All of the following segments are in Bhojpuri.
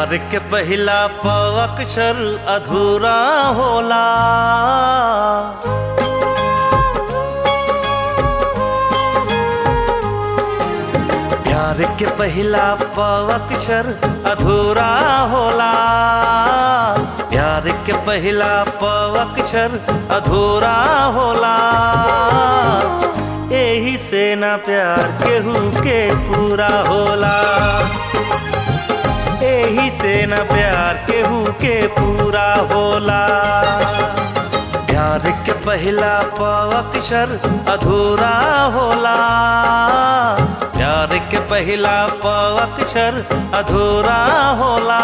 प्यार के पहिला प अक्षर अधूरा होला प्यार के पहिला प अक्षर अधूरा होला प्यार के पहिला प अक्षर अधूरा होला एही से ना प्यार केहू के पूरा होला एही से न प्यार केहू के पूरा होला प्यार के पहिला प अक्षर अधूरा होला प्यार के पहिला प अक्षर अधूरा होला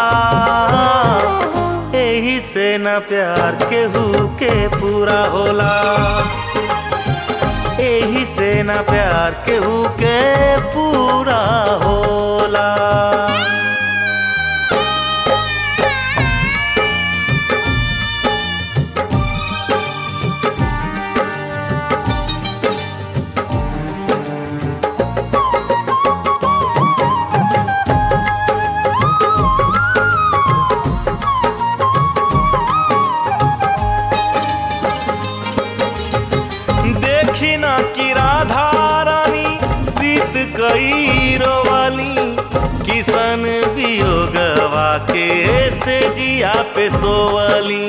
एही से न प्यार केहू के पूरा होला एही से न प्यार केहू के पूरा होला देखी ना कि राधा रानी बीत गई रोवाली किसन वियोगवा के से जिया पे सोवली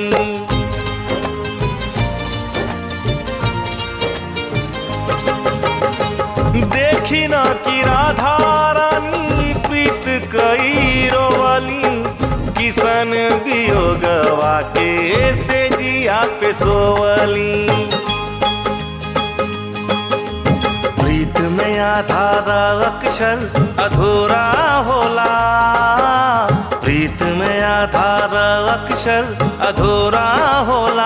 देखी ना कि राधा रानी प्रीत कई रोवाली किसन वियोगवा के से जिया पे सोवली प्रीत में आधार अक्षर अधूरा होला प्रीत में आधार अक्षर अधूरा होला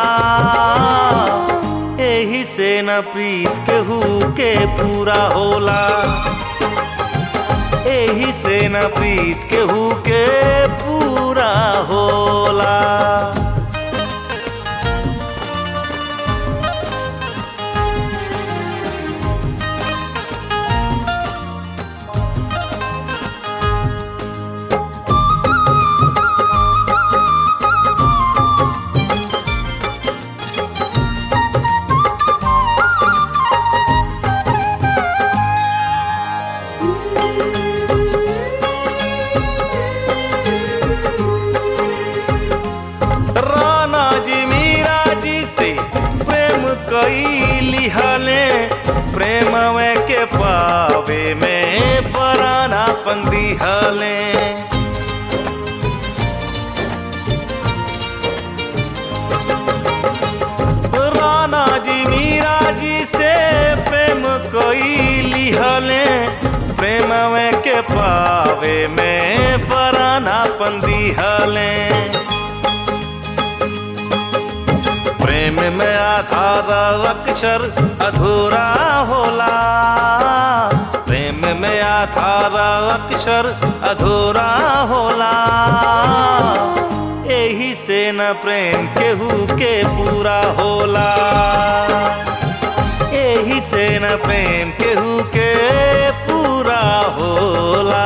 एही से न प्रीत केहू के पूरा होला एही से न प्रीत केहू के पूरा होला राणा जी मीरा जी से प्रेम कई लिहले प्रेम के पावे में पराना पंदिहले राणा जी मीरा जी से प्रेम कई लिहले प्रेम के पावे में पराना पंदिहले प्रेम में आधार अक्षर अधूरा होला प्रेम में आधार अक्षर अधूरा होला एही से न प्रेम केहू के पूरा होला एही से न प्रेम केहू के पूरा होला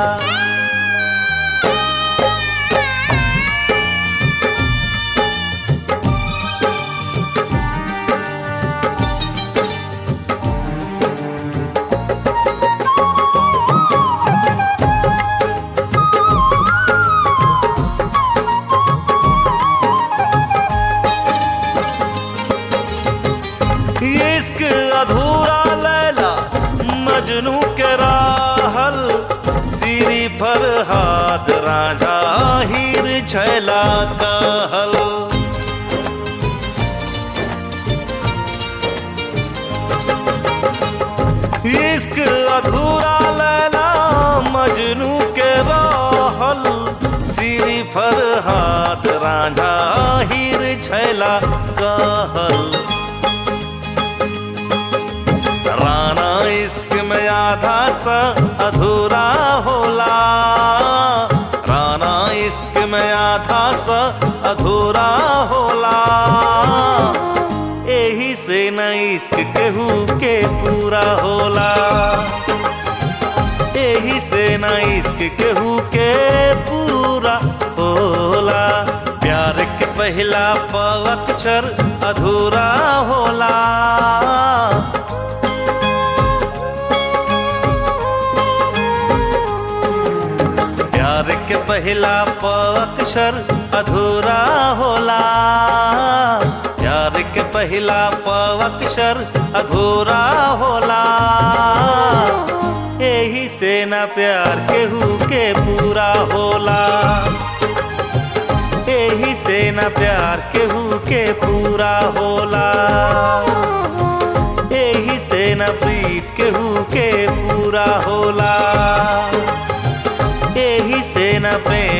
इश्क अधूरा लैला मजनू के राहल सिरी पर हाथ राजा हीर छैला कहल इश्क अधूरा लैला मजनू के राहल सिरी पर हाथ राजा हीर छैला कहल राना इश्क में आधा सा अधूरा होला राना इश्क में आधा सा अधूरा होला एही से न इश्क केहू के पूरा होला एही से न इश्क केहू के पूरा पहिला प अक्षर अधूरा होला प्यार के पहिला प अक्षर अधूरा होला प्यार के पहिला प अक्षर अधूरा होला यही से ना प्यार केहू के पूरा होला यही से ना प्यार केहू के पूरा होला यही से ना प्रीत केहू के पूरा होला यही से न प्रेम